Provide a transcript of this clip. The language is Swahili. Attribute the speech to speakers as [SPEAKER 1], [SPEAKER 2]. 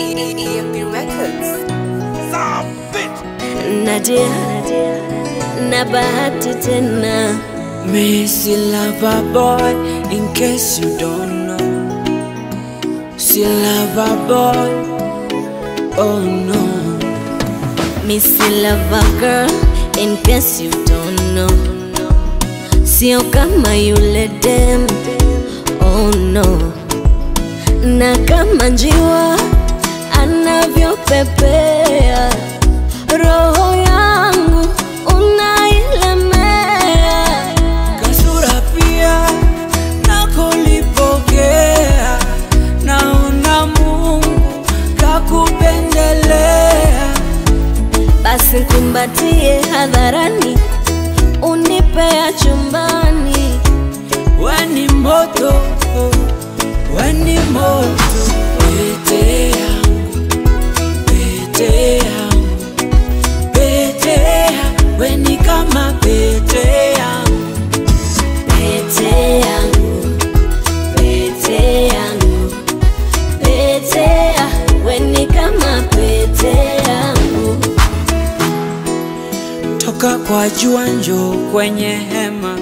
[SPEAKER 1] EMP Records.
[SPEAKER 2] Nadia na bahati tena
[SPEAKER 3] Missy lover boy, in case you don't know. See lover boy, oh no.
[SPEAKER 2] Missy lover girl in case you don't know Sio kama yule dem oh no Na kama njiwa anavyopepea Roho yangu unailemea
[SPEAKER 3] Kasura pia nakulipokea, naona Mungu kakupendelea.
[SPEAKER 2] Basi kumbatie hadharani unipea chumbani
[SPEAKER 3] Weni moto, weni moto, pete yangu, pete yangu, pete yangu, weni kama pete yangu.
[SPEAKER 2] Pete yangu, pete yangu, pete ya, weni kama pete yangu.
[SPEAKER 3] Toka kwa jua njoo kwenye hema,